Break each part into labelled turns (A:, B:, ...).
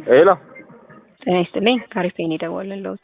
A: ሄሎ
B: ጤና ይስጥልኝ ካሪፌን የደወልንልዎት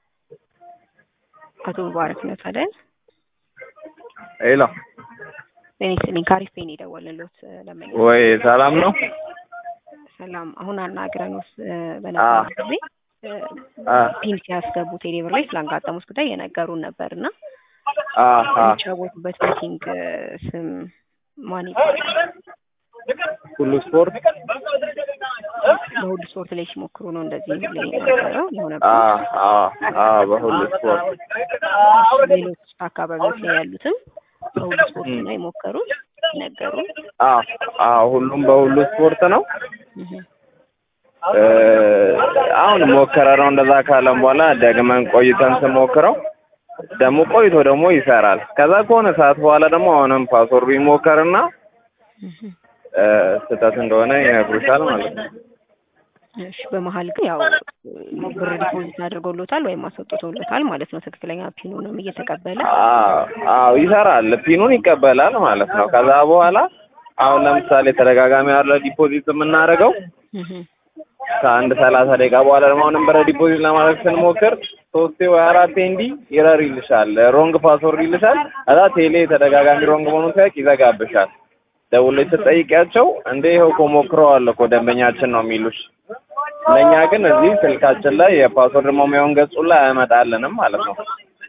B: አቶ ሙባረክ ነት አይደል?
A: ሄሎ
B: ጤና ይስጥልኝ ካሪፌን የደወልንልዎት ለመኝ
A: ወይ ሰላም ነው?
B: ሰላም አሁን አናግረንዎት በነበረ ጊዜ
A: አ
B: ፒን ሲያስገቡ ቴሌብር ላይ ስላጋጠሙት ጉዳይ የነገሩን ነበር እና
A: አ አ
B: የሚጫወቱበት ቤቲንግ ስም ማን ይባላል?
A: ሁሉ ስፖርት
B: በሁሉ ስፖርት ላይ ሲሞክሩ ነው እንደዚህ ሁሌ የነበረው
A: አ
B: የሆነበት።
A: አ አ በሁሉ ስፖርት
B: ሌሎች አካባቢዎች ላይ ያሉትም በሁሉ ስፖርት ነው የሞከሩት ነገሩን።
A: አ አ ሁሉም በሁሉ ስፖርት ነው።
B: እህ
A: እ አሁን ሞከረ ነው እንደዛ ካለም በኋላ ደግመን ቆይተን ስሞክረው ደግሞ ቆይቶ ደግሞ ይሰራል። ከዛ ከሆነ ሰዓት በኋላ ደግሞ አሁንም ፓስወርዱ ይሞከርና
B: እህ
A: እ ስህተት እንደሆነ ይነግሩሻል ማለት ነው።
B: እሺ በመሀል ግን ያው ብር ዲፖዚት አድርገውሎታል ወይም አስወጥተውሎታል ማለት ነው። ትክክለኛ ፒኑንም እየተቀበለ
A: አዎ አዎ ይሰራል። ፒኑን ይቀበላል ማለት ነው። ከዛ በኋላ አሁን ለምሳሌ ተደጋጋሚ ያለ ዲፖዚት የምናደርገው
B: እህ
A: ከአንድ ሰላሳ ደቂቃ በኋላ ደግሞ አሁንም ብር ዲፖዚት ለማድረግ ስንሞክር ሶስቴ ወይ አራቴ እንዲህ ይረር ይልሻል፣ ሮንግ ፓስወርድ ይልሻል። ከዛ ቴሌ ተደጋጋሚ ሮንግ መሆኑን ሲያውቅ ይዘጋብሻል። ደውለሽ ስትጠይቂያቸው እንደ ይኸው እኮ ሞክረዋል እኮ ደንበኛችን ነው የሚሉሽ። ለእኛ ግን እዚህ ስልካችን ላይ የፓስወርድ መሙያውን ገጹ ላይ አያመጣልንም ማለት ነው።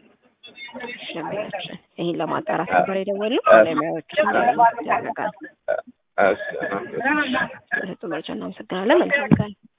B: ሸምያችን ይህን ለማጣራት ነበር የደወልነው። ባለሙያዎቹ እንዲያገኙ ይደረጋል።
A: እሺ
B: ስለሰጡ መረጃ እናመሰግናለን። መልካም ቀን።